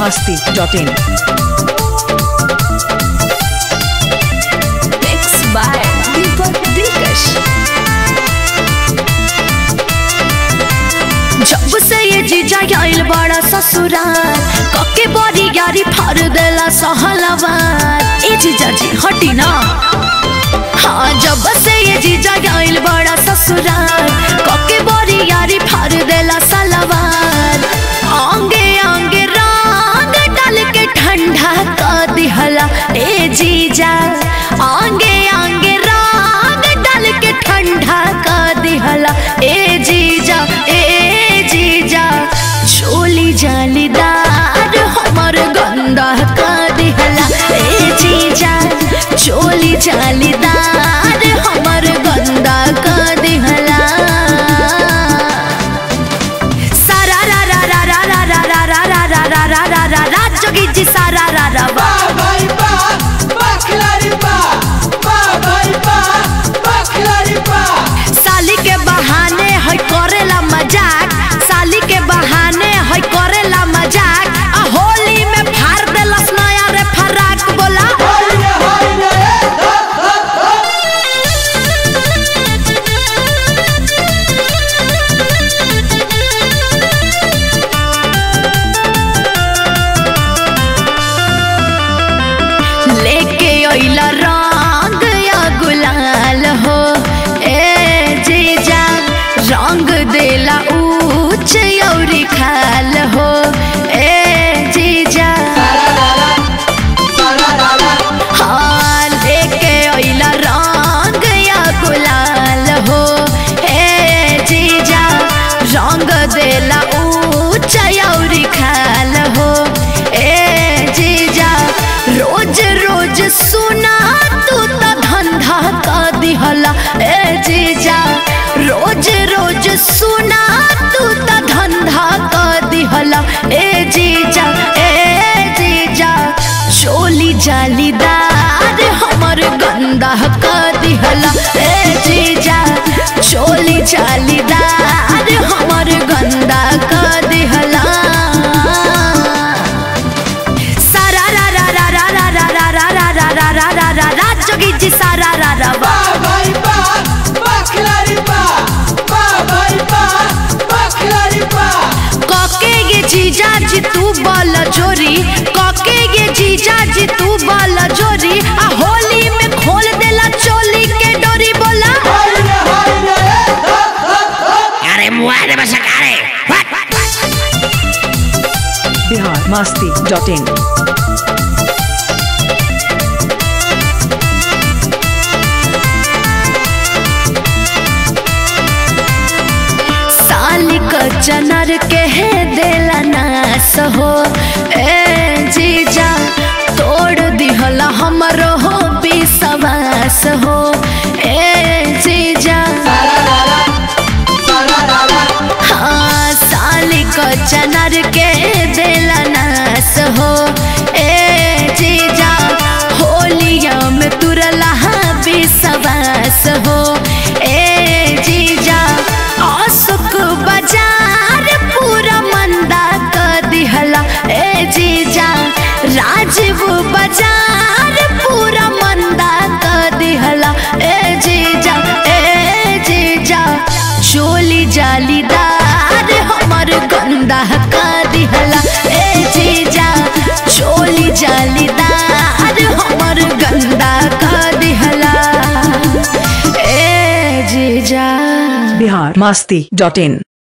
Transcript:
masti.in. Mixed by Deepak Dikash. जब से ये जीजा आइल बड़ा ससुराल कके बड़ी यारी फाड़ देला सहलवार ए जीजा जी हटी ना हाँ जब से ये जीजा आइल बड़ा ससुराल कके बड़ी यारी फाड़ देला सलवार आंगे आंगे रंग डाल के ठंडा कर दिहला ए जीजा आंगे आंगे रंग डाल के ठंडा कर दिहला ए जीजा ए जीजा चोली जालीदार हमर गंदा कर दिहला ए जीजा चोली जालीदार हमर गंदा कर दिहला सारा रा रा रा रा रा रा रा रा रा रा रा रा रा रा रा जोगी जी सारा रा रा बा भाई बा बखलारी बा बा भाई बा बखलारी बा साली के बहाने है करेला मजाक साली के बहाने है करेला मजाक आ होली में फाड़ देलस नया रे फराक बोला हाय रे हाय रे लेके अइला रंग या गुलाल हो ए जीजा रंग देला ऊंच औरी खाल हो ए जीजा हाँ लेके अइला रंग या गुलाल हो ए जीजा रंग देला ऊंच औरी खाल हो ए जीजा रोज रोज सुना तू त धंधा का दिहला ए जीजा रोज रोज सुना तू त धंधा का दिहला ए जीजा ए जीजा चोली जालीदार हमर गंदा का दिहला ए जीजा चोली जालीदार हमर गंदा का दिहला सारा रा रा रा रा रा रा रा रा रा रा रा रा रा रा रा जोगी जी सारा रा रा बा बा भाई बा बखलारी बा बा भाई बा बखलारी बा कके ये जीजा जी तू बल जोरी कके ये जीजा जी तू बल जोरी आ होली में खोल देला चोली के डोरी बोला हाय रे हाय रे अरे मुआ दे बस अरे Bihar masti.in. साली क चनर के है देला नास हो ए जीजा तोड़ दिहला हमरो हो विश्वास हो ए जीजा हाँ साली क चनर के देला नास हो ए जीजा होलिया में तुरला विश्वास हो ए जीजा अशोक बाजार पूरा मंदा कर दिहला ए जीजा राजीव बाजार पूरा मंदा कर दिहला ए जीजा ए जीजा चोली जालीदार हमर गंदा कर दिहला ए जीजा चोली जालीदार हमर गंदा कर दिहला ए जीजा Bihar masti.in.